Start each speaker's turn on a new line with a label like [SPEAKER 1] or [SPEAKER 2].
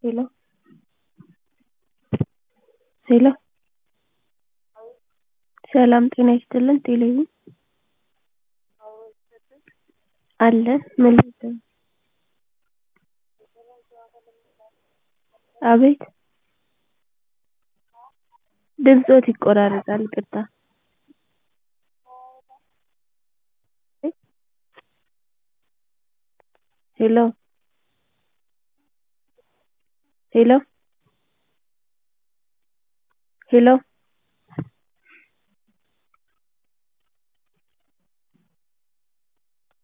[SPEAKER 1] ሄሎ ሄሎ ሰላም ጤና ይስጥልን ቴሌቪዥን አለን ምን ልርዳዎት አቤት ድምፅዎት ይቆራረጣል ይቅርታ ሄሎ ሄሎ ሄሎ